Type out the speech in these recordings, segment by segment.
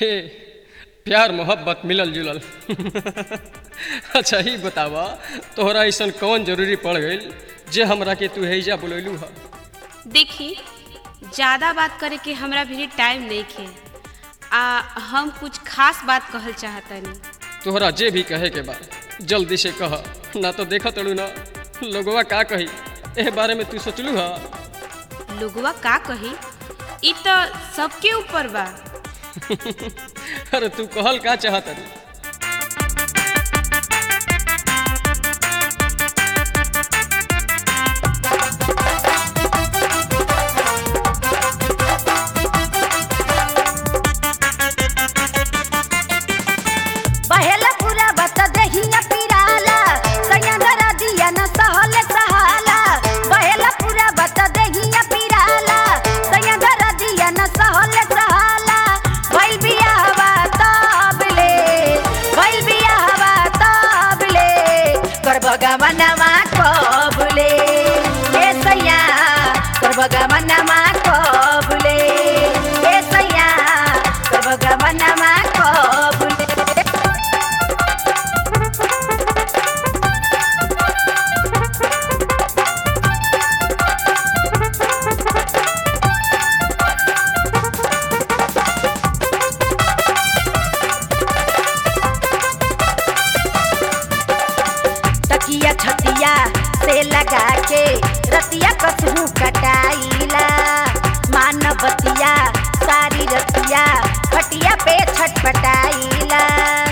हे प्यार मोहब्बत मिलल जुलल अच्छा ही बतावा तोहरा ऐसन कौन जरूरी पड़ गई जे हमरा के तू हैजा बुलैलू ह देखी ज़्यादा बात करे के हमरा भी टाइम नहीं खे आ हम कुछ खास बात कहल चाहतनी तोहरा जे भी कहे के बा जल्दी से कह ना तो देखा तड़ू ना लोगवा का कही एह बारे में तू सोचलू हा लोगवा का कही ई तो सबके ऊपर बा अरे तू कहल का चाहत पहला पूरा बता दहिया पिराला सयंदरा दिया न सहल सहाला पहला पूरा बता दहिया पिराला सयंदरा दिया न सहल सहाला भइल बियाहवा तबले भइल बियाहवा तबले कर भगवानवा कबले ए सैया कर भगवानवा कबले ए सैया कर भगवानवा कबले तकिया छतिया से लगा के रतिया कसहू कटाइला मानवतिया सारी रतिया खटिया पे छटपटाइला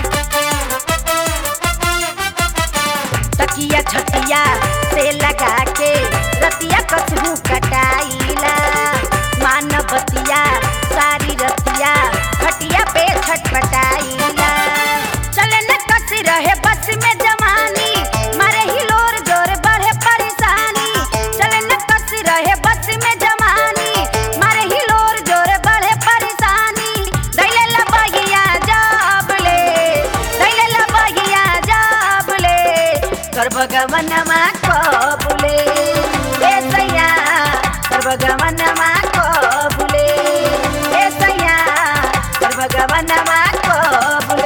तकिया छतिया से लगा के रतिया कसहू कटाइला मानवतिया सारी रतिया खटिया पे छटपटाइला चले न कस रहे बस में जवानी मारे हिलोर जोर बढ़े परेशानी चले न कस रहे बस में जवानी मारे हिलोर जोर बढ़े परेशानी दैले लबगिया जाबले दैले लबगिया जाबले कर भगवनमा कबुले ए सैया कर भगवनमा कबुले ए सैया कर भगवनमा कबुले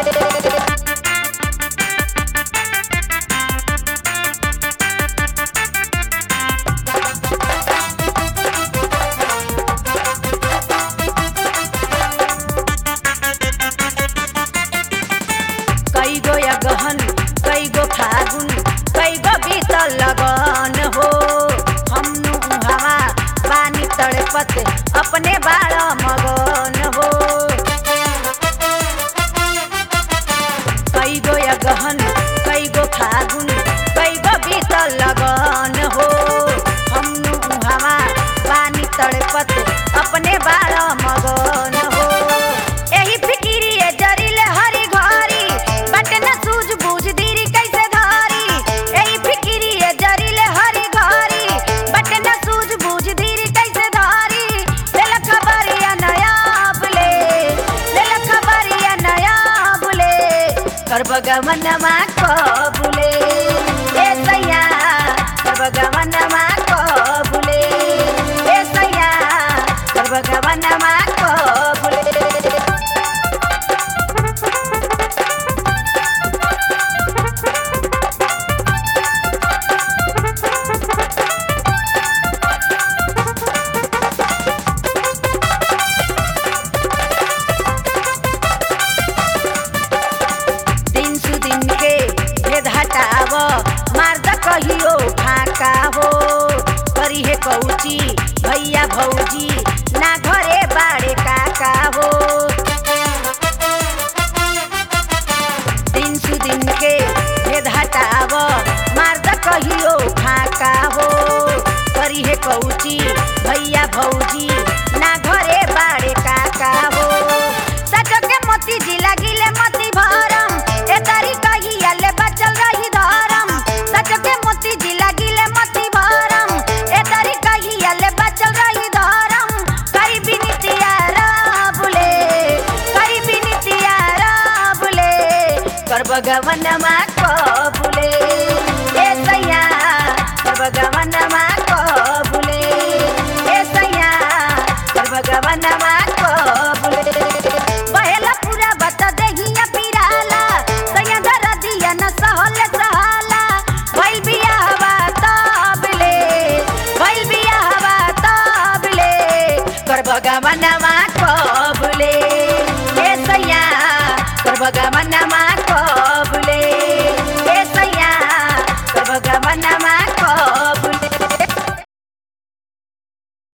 कई गो या गहन कई गो फागुन कई गो बीतल लगन हो हम हवा पानी तड़पत अपने बाल मगन हो कई गो या गहन कई गो फागुन कई गो बीतल लगन हो हम हवा पानी तड़पत अपने बाल मगन हो एही फिकिरिए जरिले हरी घरी बट न सूझ बूझ दीरी कैसे धारी एही फिकिरिए जरिले हरी घरी बट न सूझ बूझ दीरी कैसे धारी लेल खबरिया नया बुले लेल खबरिया नया बुले कर भगवनमा कबुले ए सैया कर भगवनमा कबुले ए सैया कर भगवनमा कबुले दिन सु दिन के भेद हटाव मार्द कहियो फाका हो करी हे कौची भैया भौजी ना घरे बाड़े काका हो दिन सु दिन के भेद हटाव मार्द कहियो फाका हो करी हे कौची भैया भौजी ना घरे बाड़े काका हो सजो के मोती जिला गिले मोती भरम ए तारी कहिया ले बचल रही धरम सजो के मोती जिला गिले मोती भरम ए तारी कहिया ले बचल रही धरम करी बिनतिया राबुले करी बिनतिया राबुले कर भगवनमा कबुले ए सैया कर भगवनमा कबुले ए सैया कर भगवनमा कबुले बहेला पूरा करबगमनमा कबुले ए सैया करबगमनमा कबुले